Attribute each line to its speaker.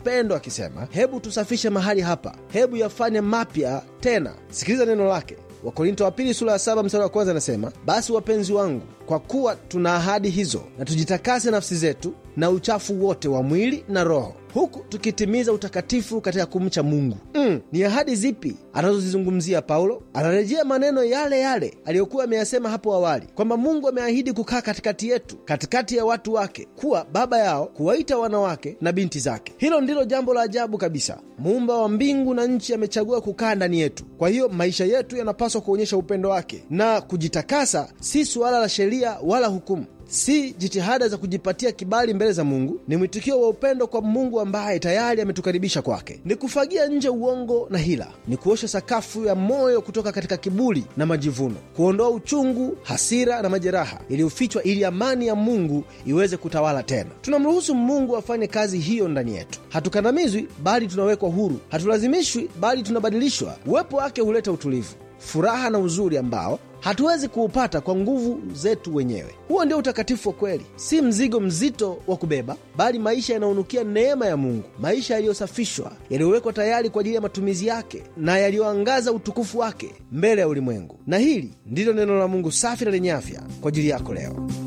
Speaker 1: upendo akisema, hebu tusafishe mahali hapa, hebu yafanye mapya tena. Sikiliza neno lake. Wakorinto wa pili sura ya saba mstari wa kwanza anasema, basi wapenzi wangu, kwa kuwa tuna ahadi hizo, na tujitakase nafsi zetu na uchafu wote wa mwili na roho, huku tukitimiza utakatifu katika kumcha Mungu. Mm, ni ahadi zipi anazozizungumzia Paulo? Anarejea maneno yale yale aliyokuwa ameyasema hapo awali kwamba Mungu ameahidi kukaa katikati yetu, katikati ya watu wake, kuwa baba yao, kuwaita wanawake na binti zake. Hilo ndilo jambo la ajabu kabisa. Muumba wa mbingu na nchi amechagua kukaa ndani yetu. Kwa hiyo maisha yetu yanapaswa kuonyesha upendo wake, na kujitakasa si suala la sheria wala hukumu si jitihada za kujipatia kibali mbele za Mungu. Ni mwitikio wa upendo kwa Mungu ambaye tayari ametukaribisha kwake. Ni kufagia nje uongo na hila, ni kuosha sakafu ya moyo kutoka katika kiburi na majivuno, kuondoa uchungu, hasira na majeraha iliyofichwa, ili amani ya Mungu iweze kutawala tena. Tunamruhusu Mungu afanye kazi hiyo ndani yetu. Hatukandamizwi, bali tunawekwa huru. Hatulazimishwi, bali tunabadilishwa. Uwepo wake huleta utulivu, furaha na uzuri ambao hatuwezi kuupata kwa nguvu zetu wenyewe. Huo ndio utakatifu wa kweli, si mzigo mzito wa kubeba, bali maisha yanayonukia neema ya Mungu, maisha yaliyosafishwa, yaliyowekwa tayari kwa ajili ya matumizi yake na yaliyoangaza utukufu wake mbele ya ulimwengu. Na hili ndilo neno la Mungu safi na lenye afya kwa ajili yako leo.